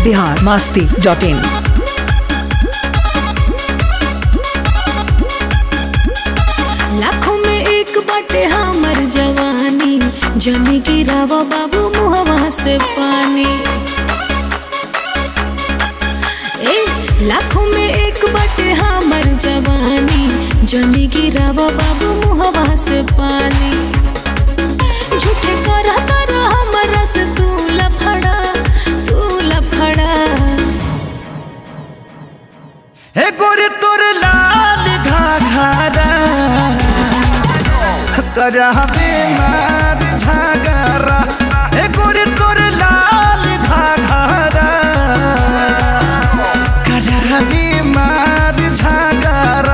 Bihar Masti dot in लाखों में एक बाटे हमर जवानी जमी गिरावा बाबू मुहवा से पानी ए लाखों में एक बाटे हमर जवानी जमी गिरावा बाबू मुहवा से पानी झूठे करता रह हमरा से तू लफड़ा तू लफड़ा हे गोरे तोर लाल घाघरा करहबे मार झगरा हे गोरे तोर लाल घाघरा करहबे मार झगरा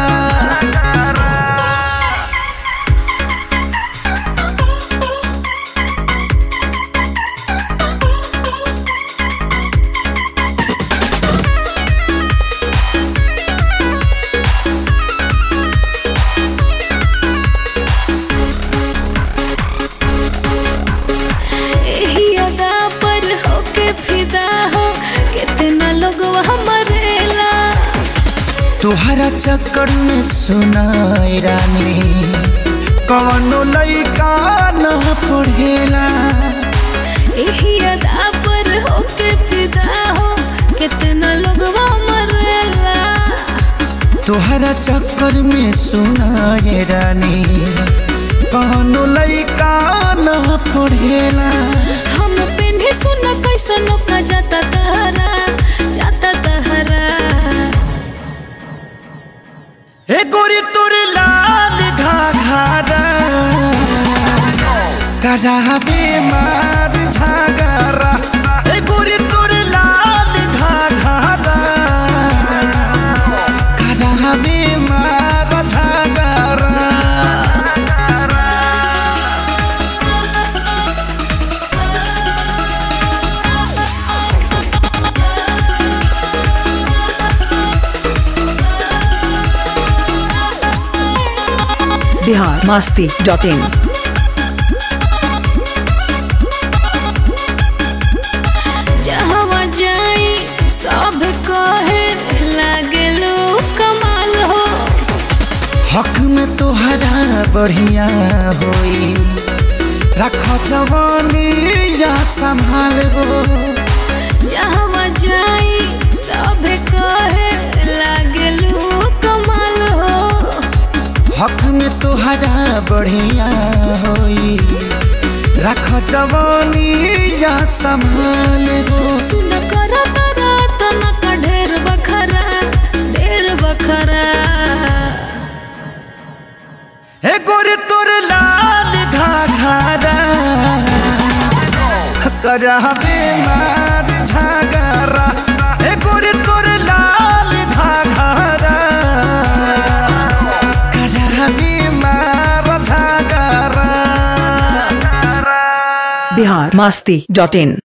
एही अदा पर होके फिदा हो कितना लोग मरेला तुहरा चक्कर में सुनाई रानी कवनो लइका न पढ़ेला एही अदा पर होके फिदा हो कितना लोग मरेला तुहरा चक्कर में सुनाई रानी कवनो लइका न पढ़ेला हम पेन्हे सुन कैसन का जाता तहरा जाता तहरा हे गोरी तोरे लाल घाघरा करावे मार झगरा हे गोरी तोरे लाल घाघरा करावे मार झगरा बिहार मास्ती डॉट इन जहवा जाई सब कहे लागे लो कमाल हो हक में तोहरा बढ़िया होई रख जवानी या संभाल हो जहवा जाई सब कहे लागे लो कमाल हो हक में तोहरा बढ़िया होई रख जवानी या संभाल हो सुन कर तारा तना का ढेर बखरा ढेर बखरा हे गोरे तोर लाल घाघरा करहबे मार झगरा हे गोरे तोर लाल घाघरा करहबे मार झगरा बिहार मास्ती डॉट इन